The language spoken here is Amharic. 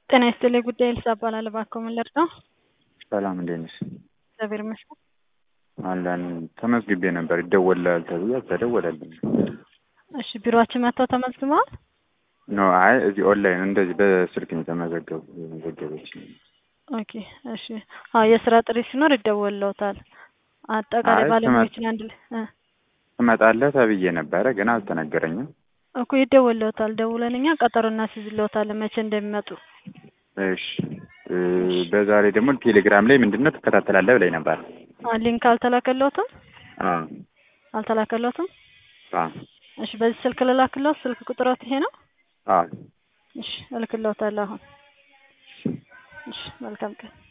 ጤና ይስጥልኝ ጉዳይ ኤልሳ እባላለሁ። እባክዎ ምን ልርዳው? ሰላም እንዴት ነሽ? እግዚአብሔር ይመስገን። አለን ተመዝግቤ ነበር ይደወልልሃል ተብዬ አልተደወለልኝም። እሺ ቢሮአችን መጥተው ተመዝግበዋል? ኖ አይ እዚህ ኦንላይን እንደዚህ በስልክ ነው የተመዘገቡ የመዘገበች ኦኬ እሺ። አዎ የስራ ጥሪ ሲኖር ይደወልልዎታል። አጠቃላይ አይ ባለሙያዎችን አንድ ላይ እ ትመጣለህ ተብዬ ነበረ ግን አልተነገረኝም። እኮ ይደወልልዎታል። ደውለን እኛ ቀጠሮ እናስይዝልዎታለን መቼ እንደሚመጡ። እሺ እ በዛሬ ደግሞ ቴሌግራም ላይ ምንድን ነው ትከታተላለህ ብላኝ ነበር። አ ሊንክ አልተላከልዎትም? አዎ አልተላከልዎትም? አዎ እሺ በዚህ ስልክ ልላክልዎት? ስልክ ቁጥሮት ይሄ ነው? አዎ እሺ እልክልዎታለሁ አሁን። እሺ መልካም ቀን።